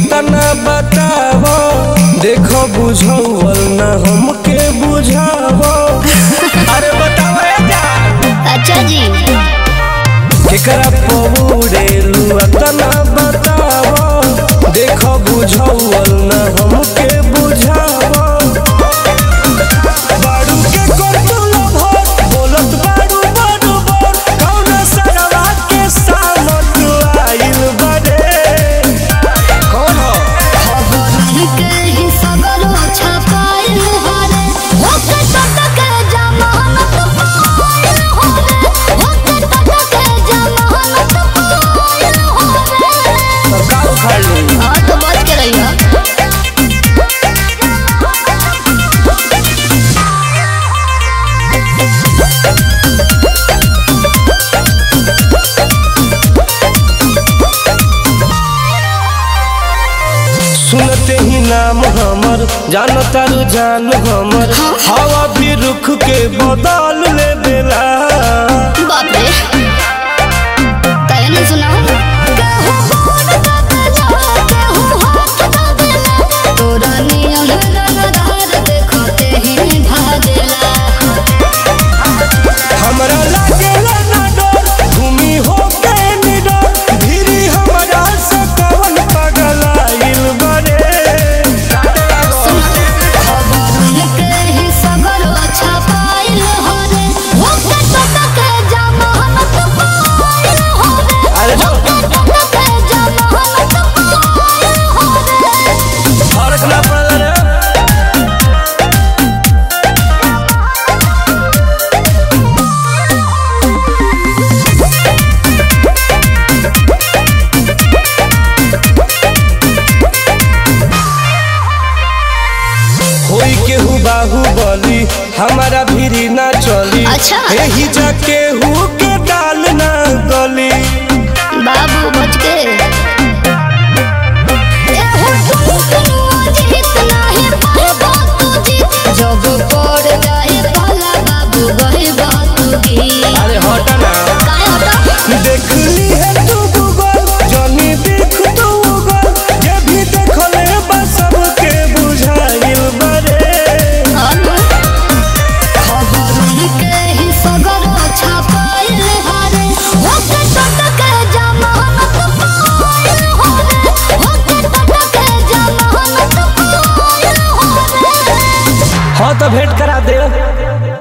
तना बतावो देखो बुझौल ना हमके बुझावो अरे बताओ ए जान अच्छा जी केकरा पौड़ेलू तना बतावो देखो बुझौल ना हमके बुझावो बाड़ू के कोतुल भोर बोलत बाड़ू बाड़ू बोर कौन सरवा के सामत आइल बड़े कौन हो के ही सगरो छपाइल हरे ओके टटक जमानत पाइल हरे ओके टटक जमानत पाइल हरे सरकार उखाड़ ली हाँ तो बच के रहिए सुनते ही नाम हमर जानता रुझान हमर हवा भी रुख के बदल ले बेला बाप रे तैने सुना केहू बोल दबेला केहू हाथ दबेला तोरा नियम रंगदार देखते ही भागेला हमरा लागेला ना डर भूमि हो के निडर धीरी हमरा से कवन पागल आइल बड़े के ही सगरो छपाइल हरे ओके टटक जमानत पाइल हरे अरे जो टटक जमानत पाइल हरे फर्क ना पड़ल रे होई केहू बाहुबली हमारा भीरी ना चली अच्छा। एही जा केहू के डाल ना गली बाबू बच के एहो टुकनुआ जीत नाही पाएबा तू जीत जब पड़ जाए भला बाबू गहेबा तू गीत अरे हट ना काहे हटा देख ली है तू गूगल जनी देख तू गूगल ये भी देखले बस सबके बुझाइल बरे खबर के ही सगरो छपाइल हरे ओके टटक जमानत पाइल हरे ओके टटक जमानत पाइल हरे हाँ तो भेंट कर